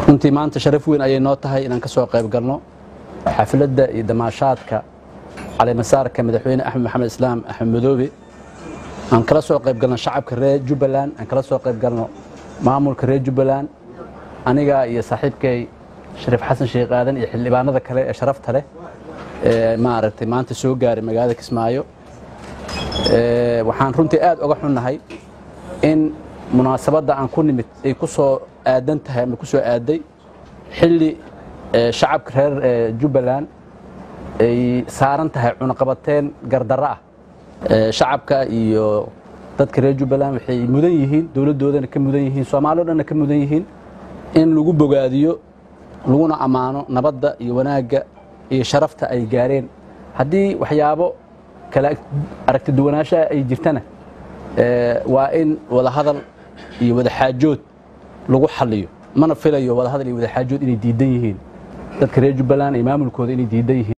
runtii maanta sharaf weyn ayay noo tahay inaan ka soo qayb galno xafladda iyo damaashaadka caleemasaarka madaxweyne axmed maxamed islaam axmed madoobe aan kala soo qayb galno shacabka reer jubbaland aan kala soo qayb galno maamulka reer jubbaland aniga iyo saaxiibkay shariif xasan sheekh aadan iyo xildhibaanada kale ee sharafta leh ee maaragtay maanta soo gaaray magaalada kismaayo waxaan runtii aad uga xunnahay in munaasabadda aan ku nimid ay ku soo aadan tahay ama ku soo aaday xilli shacabka reer jubbaland ay saaran tahay cunaqabateen gardarro ah shacabka iyo dadka reer jubbaland waxay mudan yihiin dowladdoodana ka mudan yihiin soomaali o dhanna ka mudan yihiin in lagu bogaadiyo laguna ammaano nabadda iyo wanaagga iyo sharafta ay gaareen haddii waxyaabo kala aragti duwanaanshaha ay jirtana waa in wadahadal iyo wadaxaajood lagu xaliyo mana filayo wadahadal iyo wadaxaajood inay diidan yihiin dadka reer jubbaland iyo maamulkooda inay diidan yihiin